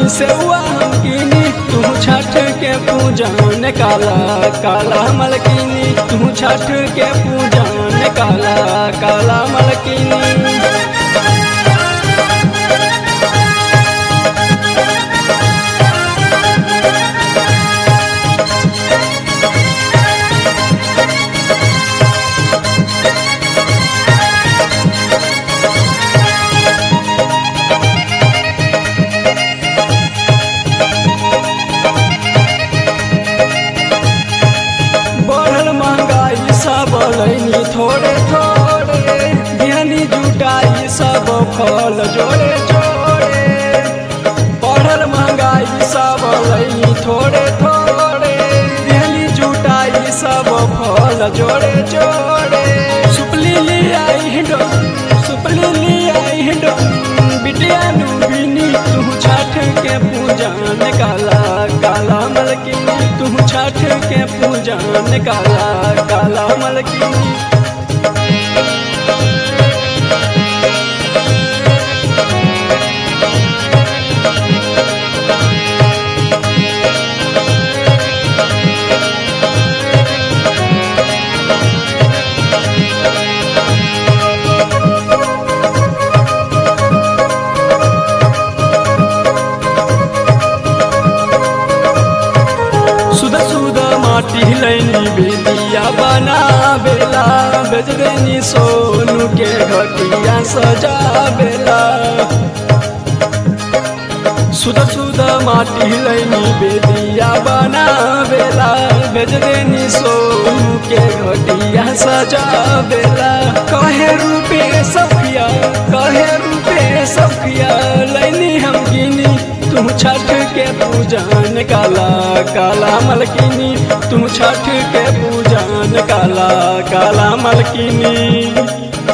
बानी से हुआ हम कीनी तू छठ के पूजन काला काला मलकिनी तू छठ के पूजन काला काला मलकिनी बढ़ल महंगाई सब लैनी थोड़े थोड़े बिहनी जुटाई सब फल जोड़े जोड़े बढ़ल महंगाई सब लैनी थोड़े थोड़े बिहनी जुटाई सब फल जोड़े जोड़े सुपली ले आई हिंडो सुपली ले आई हिंडो बिटिया नु बिनी तू छठ के पूजन काला काला मलकिनी तू छठ के पूजन काला काला मलकिनी सुध सुध माटी लैनी बेदिया बना बेला बेच देनी सोनू के घटिया सजा बेला सुध सुध माटी लैनी बेदिया बना बेला बेच देनी सोनू के घटिया सजा बेला कहे रूपे सफिया कहे रूपे सफिया लैनी हम गिनी तुम छठ के पूजन काला काला मलकिनी तुम छठ के पूजन काला काला मलकिनी